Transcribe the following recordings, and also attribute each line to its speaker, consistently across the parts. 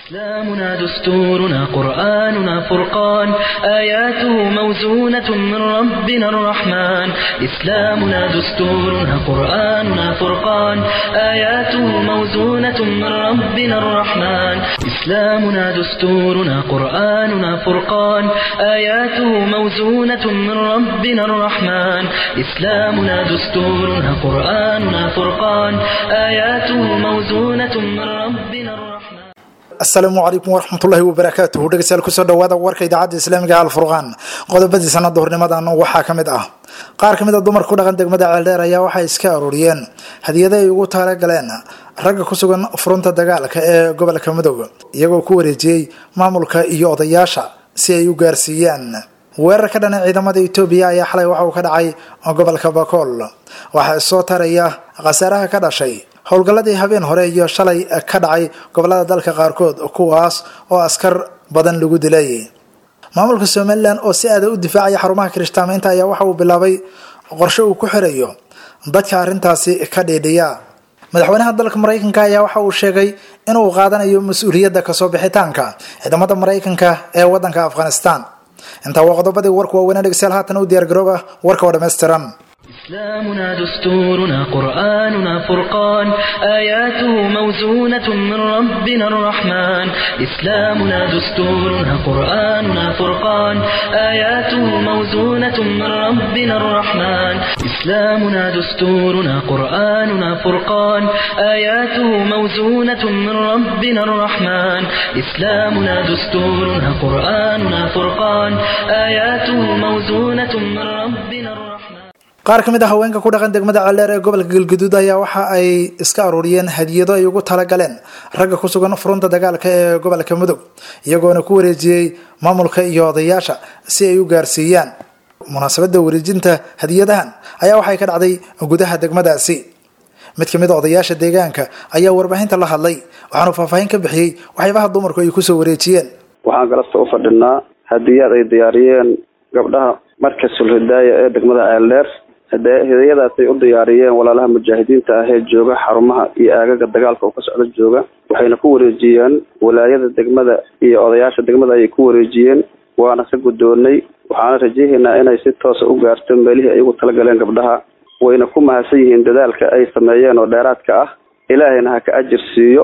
Speaker 1: إسلامنا دستورنا قرآننا فرقان آياته موزونة من ربنا الرحمن إسلامنا دستورنا قرآننا فرقان آياته موزونة من ربنا الرحمن إسلامنا دستورنا قرآننا فرقان آياته موزونة من ربنا الرحمن إسلامنا دستورنا قرآننا فرقان آياته موزونة من ربنا الرحمن
Speaker 2: asalaamu calaykum waraxmatullaahi wabarakaatuhu dhegeystayaal kusoo dhawaada warka idaacadda islaamiga alfurqaan qodobadii sanada hornimadan waxaa ka mid ah qaar ka mid a dumarka ku dhaqan degmada ceeldheer ayaa waxay iska aruuriyeen hadiyada ay ugu talagaleen ragga ku sugan furunta dagaalka ee gobolka midooda iyagoo ku wareejiyey maamulka iyo odayaasha si ay u gaarsiiyaan weerar ka dhana ciidamada etoobiya ayaa xalay waxa uu ka dhacay gobolka bakool waxaa soo taraya khasaaraha ka dhashay howlgalladii habeen hore iyo shalay ka dhacay gobolada dalka qaarkood kuwaas oo askar badan lagu dilay maamulka somalilan oo si aada u difaacaya xarumaha kirishtaamaynta ayaa waxa uu bilaabay qorshe uu ku xirayo dadka arrintaasi ka dhiidhiya madaxweynaha dalka maraykanka ayaa waxa uu sheegay inuu qaadanayo mas-uuliyadda kasoo bixitaanka ciidamada maraykanka ee wadanka afghanistan intaa waa qodobadii warku waaweynaa dhegeystayaal haatan u diyaargarooba warka oo dhammaystiran
Speaker 1: إسلامنا دستورنا قرآننا فرقان آياته موزونة من ربنا الرحمن إسلامنا دستورنا قرآننا فرقان آياته موزونة من ربنا الرحمن إسلامنا دستورنا قرآننا فرقان آياته موزونة من ربنا الرحمن إسلامنا دستورنا قرآننا فرقان آياته موزونة من ربنا الرحمن
Speaker 2: qaar ka mid a haweenka ku dhaqan degmada ceeldheer ee gobolka galguduud ayaa waxa ay iska aruuriyeen hadiyado ay ugu talagaleen ragga ku sugan furunta dagaalka ee gobolka mudug iyagoona ku wareejiyey maamulka iyo odayaasha si ay u gaarsiiyaan munaasabada wareejinta hadiyadahan ayaa waxay ka dhacday gudaha degmadaasi mid kamid a odayaasha deegaanka ayaa warbaahinta la hadlay waxaanu faahfaahin ka bixiyey waxyaabaha dumarku ay kusoo wareejiyeen
Speaker 3: waxaan galasta u fadhinaa hadiyaad ay diyaariyeen gabdhaha markasul hidaaya ee degmada ceeldheer hidayadaasay u diyaariyeen walaalaha mujaahidiinta ah ee jooga xarumaha iyo aagaga dagaalka oo ka socda jooga waxayna ku wareejiyeen walaayada degmada iyo odayaasha degmada ayay ku wareejiyeen waana ka guddoonay waxaana rajayahaynaa inay si toosa u gaarto meelihii ay ugu talagaleen gabdhaha wayna ku mahadsan yihiin dadaalka ay sameeyeen oo dheeraadka ah ilaahayna ha ka ajir siiyo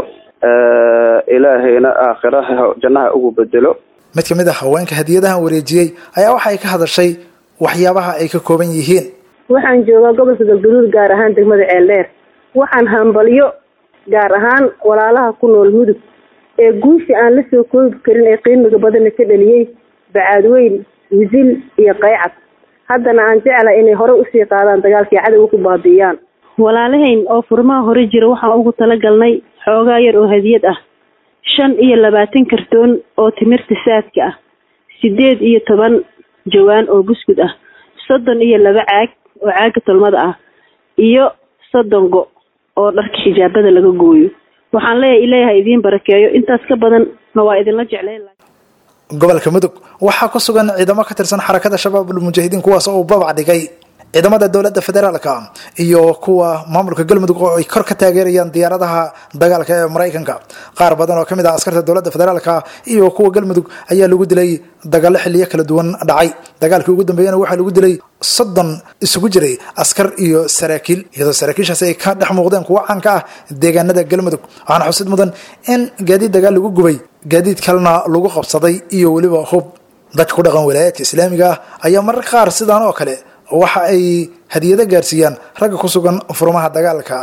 Speaker 3: ilaahayna aakhiraha jannaha ugu bedelo
Speaker 2: mid kamid a haweenka hadiyadahan wareejiyey ayaa waxay ka hadashay waxyaabaha ay ka kooban yihiin
Speaker 4: waxaan joogaa gobolka galgaduud gaar ahaan degmada ceeldheer waxaan hambalyo gaar ahaan walaalaha ku nool mudug ee guusha aan la soo koobi karin ee qiimiga badana ka dhaliyey bacaadweyn wisil iyo qaycad haddana aan jeclahay inay hore usii qaadaan dagaalkii cadowga ku baabi'iyaan walaalahayn oo furmaha hore jira waxaan ugu talagalnay xoogaa yar oo hadiyad ah shan iyo labaatan kartoon oo timirta saadka ah sideed iyo toban jawaan oo buskud ah soddon iyo laba caag oo caaga tolmada ah iyo soddon go oo dharka xijaabada laga gooyo waxaan leeyahay ilaahay idiin barakeeyo intaas ka badanna waa idinla jeclayn
Speaker 2: gobolka mudug waxaa ku sugan ciidamo ka tirsan xarakada shabaabul mujaahidiin kuwaas oo uu babac dhigay ciidamada dowladda federaalka iyo kuwa maamulka galmudug oo ay kor ka taageerayaan diyaaradaha dagaalka ee maraykanka qaar badan oo kamid ah askarta dowladda federaalka iyo kuwa galmudug ayaa lagu dilay dagaalo xiliyo kala duwan dhacay dagaalkii ugu dambeeyana waxaa lagu dilay soddon isugu jiray askar iyo saraakiil iyadoo saraakiishaasi ay ka dhex muuqdeen kuwo caanka ah deegaanada galmudug waxaana xusid mudan in gaadiid dagaal lagu gubay gaadiid kalena lagu qabsaday iyo weliba hub dadka ku dhaqan walaayaadka islaamiga ah ayaa mararka qaar sidaan oo kale waxa ay hadiyado gaarsiiyaan ragga ku sugan furmaha dagaalka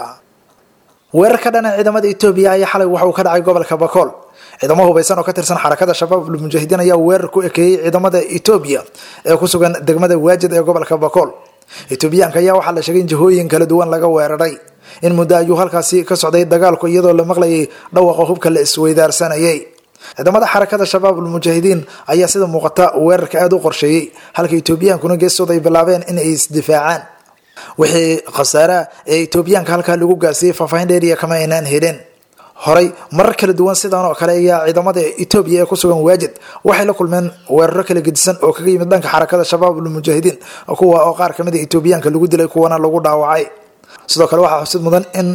Speaker 2: weerar ka dhana ciidamada etoobiya ayaa xalay waxa uu ka dhacay gobolka bakool ciidamo hubaysan oo ka tirsan xarakada shabaabul mujaahidiin ayaa weerar ku ekeeyey ciidamada etoobiya ee ku sugan degmada waajid ee gobolka bakool etoobiyaanka ayaa waxaa la sheegay in jihooyin kala duwan laga weeraray in muddo ayuu halkaasi ka socday dagaalku iyadoo la maqlayay dhawaqa hubka la isweydaarsanayay ciidamada xarakada shabaabul mujaahidiin ayaa sida muuqata weerarka aada u qorsheeyey halka etoobiyaankuna geestooda ay bilaabeen in ay isdifaacaan wixii khasaaraha ee etoobiyaanka halkaa lagu gaarsiiyey faahfaahin dheeriya kama aynaan helin horay marar kala duwan sidan oo kale ayaa ciidamada etoobiya ee kusugan waajid waxay la kulmeen weeraro kala gedisan oo kaga yimid dhanka xarakada shabaabul mujaahidiin kuwa oo qaar kamid a etoobiyaanka lagu dilay kuwana lagu dhaawacay sidoo kale waxaa xusid mudan in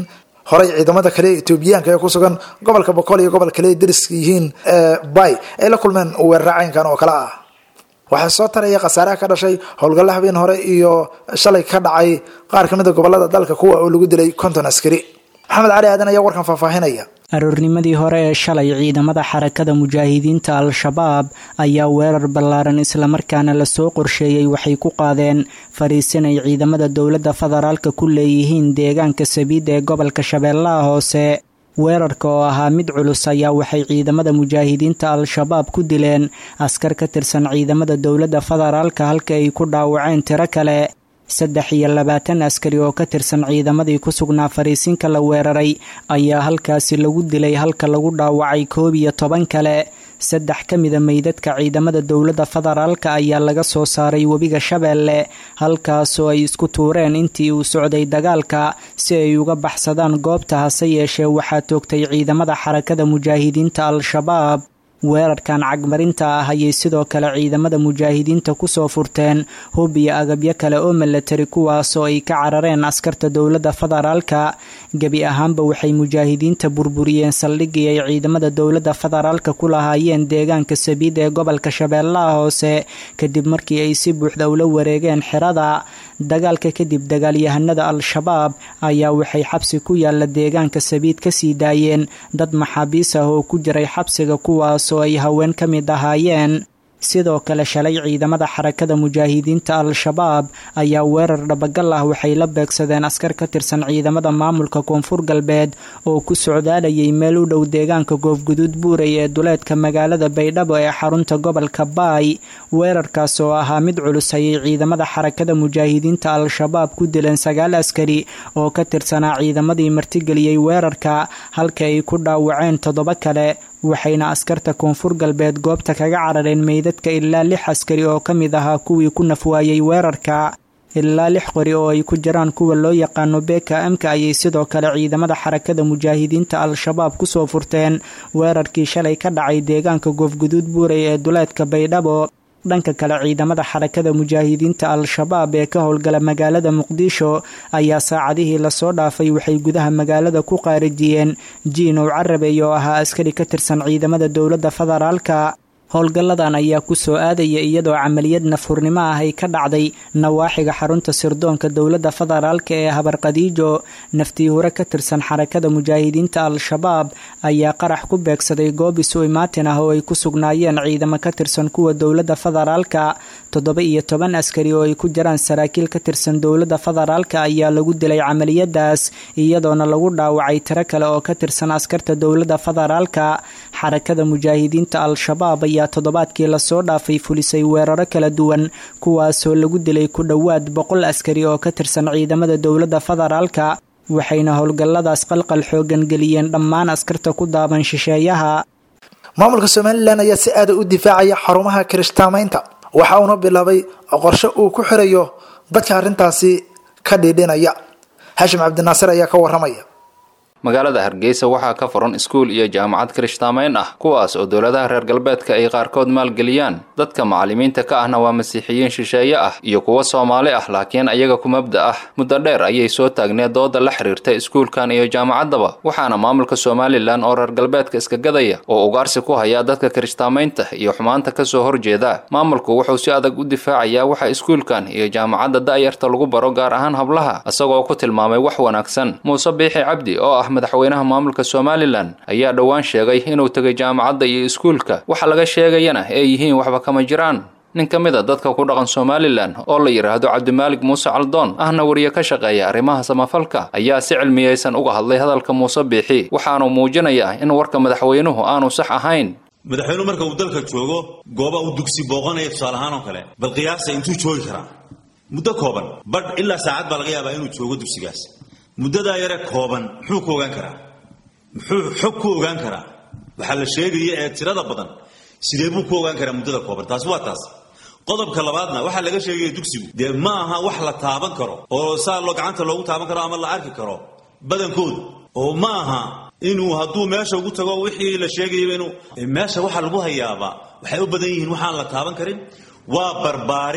Speaker 2: horey ciidamada kale ee etoobiyaanka ee ku sugan gobolka boqol iyo gobol kale ay dariska yihiin bay ay la kulmeen weerara caynkan oo kale ah waxaa soo taraya khasaaraha ka dhashay howlgalla habeen hore iyo shalay ka dhacay qaar kamid a gobolada dalka kuwa oo lagu dilay konton askari maxamed cali aadan ayaa warkan faahfaahinaya
Speaker 5: aroornimadii hore ee shalay ciidamada xarakada mujaahidiinta al-shabaab ayaa weerar ballaaran islamarkaana lasoo qorsheeyey waxay ku qaadeen fariisin ay ciidamada dowladda federaalka ku leeyihiin deegaanka sabiid ee gobolka shabeellaha hoose weerarka oo ahaa mid culus ayaa waxay ciidamada mujaahidiinta al-shabaab ku dileen askar ka tirsan ciidamada dowladda federaalka halka ay ku dhaawaceen tiro kale saddex iyo labaatan askari oo ka tirsan ciidamadii ku sugnaa fariisinka la weeraray ayaa halkaasi lagu dilay halka lagu dhaawacay koob iyo toban kale saddex ka mida meydadka ciidamada dowladda federaalka ayaa laga soo saaray webiga shabeelle halkaasoo ay isku tuureen intii uu socday dagaalka si ay uga baxsadaan goobta hase yeeshee waxaa toogtay ciidamada xarakada mujaahidiinta al-shabaab weerarkan cagmarinta ah ayay sidoo kale ciidamada mujaahidiinta kusoo furteen hub iyo agabyo kale oo milatari kuwaasoo ay ka carareen askarta dowladda federaalka gebi ahaanba waxay mujaahidiinta burburiyeen saldhigii ay ciidamada dowladda federaalka ku lahaayeen deegaanka sabiid ee gobolka shabeellaha hoose kadib markii ay si buuxda ula wareegeen xerada dagaalka kadib dagaalyahanada al-shabaab ayaa waxay xabsi ku yaala deegaanka sabiid kasii daayeen dad maxaabiis ah oo ku jiray xabsiga kuwaas oo ay haween ka mid ahaayeen sidoo kale shalay ciidamada xarakada mujaahidiinta al-shabaab ayaa weerar dhabagal ah waxay la beegsadeen askar ka tirsan ciidamada maamulka koonfur galbeed oo ku socdaalayay meel u dhow deegaanka goofguduud buurey ee duleedka magaalada baydhabo ee xarunta gobolka baay weerarkaas oo ahaa mid culus ayay ciidamada xarakada mujaahidiinta al-shabaab ku dileen sagaal askari oo ka tirsanaa ciidamadii martigeliyey weerarka halka ay ku dhaawaceen toddoba kale waxayna askarta koonfur galbeed goobta kaga carareen meydadka ilaa lix askari oo ka mid ahaa kuwii ku nafwaayey weerarka ilaa lix qori oo ay ku jiraan kuwa loo yaqaano beka amka ayay sidoo kale ciidamada xarakada mujaahidiinta al-shabaab kusoo furteen weerarkii shalay ka dhacay deegaanka goofguduud buurey ee duleedka baydhabo dhanka kale ciidamada xarakada mujaahidiinta al-shabaab ee ka howlgala magaalada muqdisho ayaa saacadihii lasoo dhaafay waxay gudaha magaalada ku qaarijiyeen jiinow carabey oo ahaa askari ka tirsan ciidamada dowladda federaalka howlgalladan ayaa ku soo aadaya iyadoo camaliyad nafhurnimo ah ay ka dhacday nawaaxiga xarunta sirdoonka dowladda federaalka ee habarqadiijo naftii hore ka tirsan xarakada mujaahidiinta al-shabaab ayaa qarax ku beegsaday goob isu imaatin ah oo ay ku sugnaayeen ciidamo ka tirsan kuwa dowladda federaalka toddoba iyo toban askari oo ay ku jiraan saraakiil ka tirsan dowladda federaalka ayaa lagu dilay camaliyadaas iyadoona lagu dhaawacay tiro kale oo ka tirsan askarta dowladda federaalka xarakada mujaahidiinta al-shabaab ayaa toddobaadkii lasoo dhaafay fulisay weeraro kala duwan kuwaasoo lagu dilay ku dhowaad boqol askari oo ka tirsan ciidamada dowladda federaalka waxayna howlgalladaas qalqal xoogan geliyeen dhammaan askarta ku daaban shisheeyaha
Speaker 2: maamulka somalilan ayaa si aada u difaacaya xarumaha kirishtaamaynta waxa uuna bilaabay qorshe uu ku xirayo dadka arrintaasi ka dhiidhinaya xashim cabdinaasir ayaa ka waramaya
Speaker 6: magaalada hargeysa waxaa ka furan iskuul iyo jaamacad kirishtaamayn ah kuwaas oo dowladaha reer galbeedka ay qaarkood maalgeliyaan dadka macallimiinta ka ahna waa masiixiyiin shisheeye ah iyo kuwo soomaali ah laakiin ayaga ku mabda ah muddo dheer ayay soo taagneed dooda la xiriirta iskuulkan iyo jaamacaddaba waxaana maamulka somalilan oo reer galbeedka iska gadaya oo ugaarsi ku haya dadka kirishtaamaynta iyo xumaanta kasoo horjeeda maamulku wuxuu si adag u difaacayaa waxa iskuulkan iyo jaamacadda da'yarta lagu baro gaar ahaan hablaha isagoo ku tilmaamay wax wanaagsan muuse biixi cabdi oo ah madaxweynaha maamulka somalilan ayaa dhowaan sheegay inuu tegay jaamacadda iyo iskuulka waxa laga sheegayana ay yihiin waxba kama jiraan nin ka mid a dadka ku dhaqan somalilan oo la yidhaahdo cabdimaalig muuse caldoon ahna wariye ka shaqeeya arrimaha samafalka ayaa si cilmiyeysan uga hadlay hadalka muuse biixi waxaanuu muujinayaa in warka madaxweynuhu aanu sax ahayn
Speaker 7: madaxweynuhu marka uu dalka joogo gooba uu dugsi booqanaya tusaale ahaan oo kale bal qiyaasa intuu joogi karaa muddo kooban badh ilaa saacad baa laga yaabaa inuu joogo dugsigaas muddadaa yare kooban muxuu ku ogaan karaa muxuu xog ku ogaan karaa waxaa la sheegaya ee tirada badan sidee buu ku ogaan karaa muddada kooban taasi waa taas qodobka labaadna waxaa laga sheegaya dugsigu dee ma aha wax la taaban karo oo saa loo gacanta loogu taaban karo ama la arki karo badankoodu oo ma aha inuu hadduu meesha ugu tago wixii la sheegayaba inuu meesha waxa lagu hayaabaa waxay u badan yihiin waxaan la taaban karin waa barbaarin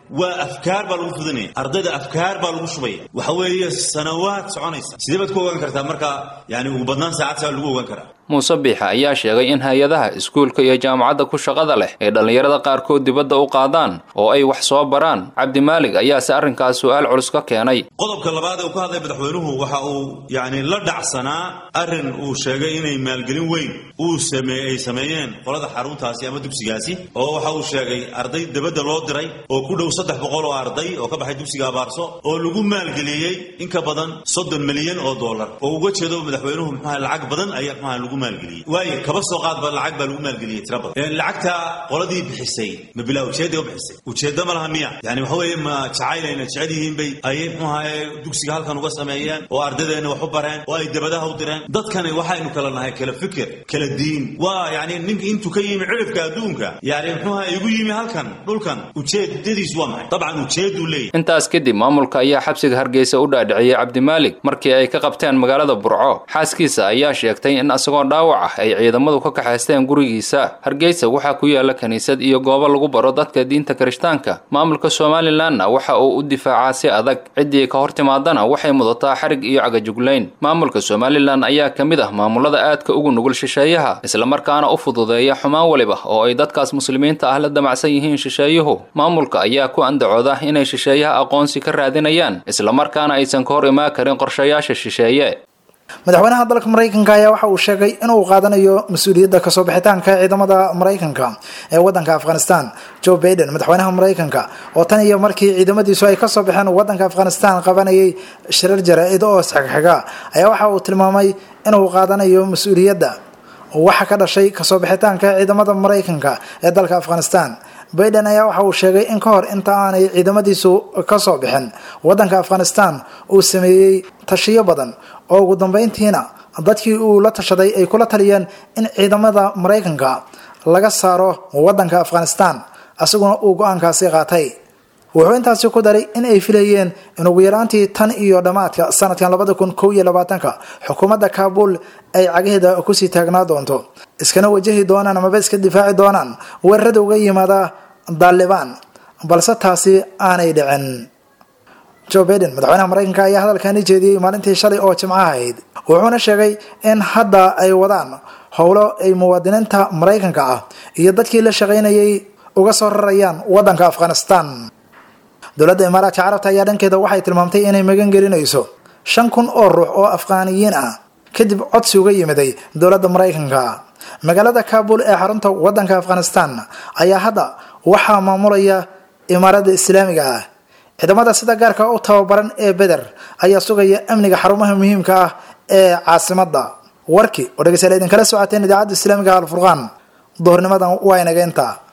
Speaker 7: waa afkaar baa lagu fudinaya ardayda afkaar baa lagu shubaya waxa weeye sanawaad soconaysa sidee baad ku ogaan kartaa marka yani ugu badnaan saacad saa lagu ogaan karaa
Speaker 6: muuse biixa ayaa sheegay in hay-adaha iskuulka iyo jaamacadda ku shaqada leh ay dhallinyarada qaarkood dibadda u qaadaan oo ay wax soo baraan cabdimaalig ayaase arrinkaas su-aal culus ka keenay
Speaker 7: qodobka labaad ee uu ka hadlay madaxweynuhu waxa uu yani la dhacsanaa arrin uu sheegay inay maalgelin weyn uu samee ay sameeyeen qolada xaruntaasi ama dugsigaasi oo waxa uu sheegay arday dibadda loo diray oo ku dhow saddex boqol oo arday oo ka baxay dugsiga abaarso oo lagu maalgeliyey in ka badan soddon milyan oo dollar oo uga jeedo madaxweynuhu muxuaha lacag badan ayaa muxuaha lagu maalgeliyey waayo kaba soo qaadba lacag baa lagu maalgeliyey tira badan lacagta qoladii bixisay ma bilaa ujeeday u bixisay ujeeddo ma laha miya yani waxa weeye ma jacayleyna jecel yihiin bay ayay muxuaha dugsiga halkan uga sameeyeen oo ardadeenna wax u bareen oo ay dabadaha u direen dadkani waxaynu kala nahay kala fikir kala diin waa yani ninka intuu ka yimi cirifka adduunka yani muxuaha igu yimi halkan dhulkan ujeedadiis waa maxay dabcan ujeeduu leeyahy
Speaker 6: intaas kadib maamulka ayaa xabsiga hargeysa u dhaadhiciyey cabdimaalig markii ay ka qabteen magaalada burco xaaskiisa ayaa sheegtay in isagoo dhaawac ah ay ciidamadu ka kaxaysteen gurigiisa hargeysa waxaa ku yaala kiniisad iyo goobo lagu baro dadka diinta kirishtaanka maamulka somalilanna waxa uu u difaacaa si adag ciddii ka hor timaadana waxay mudataa xarig iyo cagajuglayn maamulka somalilan ayaa ka mid ah maamulada aadka ugu nugul shisheeyaha islamarkaana u fududeeya xumaan waliba oo ay dadkaas muslimiinta ah la damacsan yihiin shisheeyuhu maamulka ayaa ku andacooda inay shisheeyaha aqoonsi ka raadinayaan islamarkaana aysan ka hor imaan karin qorshayaasha shisheeye
Speaker 2: madaxweynaha dalka maraykanka ayaa waxa uu sheegay inuu qaadanayo mas-uuliyadda kasoo bixitaanka ciidamada maraykanka ee wadanka afghanistan joe baiden madaxweynaha maraykanka oo tan iyo markii ciidamadiisu ay kasoo baxeen wadanka afghanistan qabanayay shirar jaraa-id oo isxigxiga ayaa waxa uu tilmaamay inuu qaadanayo mas-uuliyadda waxa ka dhashay kasoo bixitaanka ciidamada maraykanka ee dalka afghanistan baiden ayaa waxa uu sheegay in ka hor inta aanay ciidamadiisu kasoo bixin wadanka afghanistan uu sameeyey tashiyo badan oo ugu dambeyntiina dadkii uu la tashaday ay kula taliyeen in ciidamada maraykanka laga saaro wadanka afghanistan isaguna uu go-aankaasi qaatay wuxuu intaasi ku daray in ay filayeen in ugu yaraantii tan iyo dhammaadka sanadkan labada kun kow iyo labaatanka xukuumadda kaabul ay cagaheeda kusii taagnaa doonto iskana wajahi doonaan amaba iska difaaci doonaan weerarada uga yimaada daalibaan balse taasi aanay dhicin joe baiden madaxweynaha maraykanka ayaa hadalkani jeediyey maalintii shalay oo jimco ahayd wuxuuna sheegay in hadda ay wadaan howlo ay muwaadiniinta maraykanka ah iyo dadkii la shaqaynayay uga soo rarayaan wadanka afghanistan dowladda imaaraadka carabta ayaa dhankeeda waxay tilmaamtay inay magan gelinayso shan kun oo ruux oo afghaaniyiin ah kadib codsi uga yimiday dowladda maraykanka magaalada kabul ee xarunta wadanka afghanistan ayaa hadda waxaa maamulaya imaaradda islaamiga ah ciidamada sida gaarka u tababaran ee beder ayaa sugaya amniga xarumaha muhiimka ah ee caasimada warkii oo dhegeystayaal idinkala socoteen idaacadda islaamiga alfurqaan duhurnimadan waa inageynta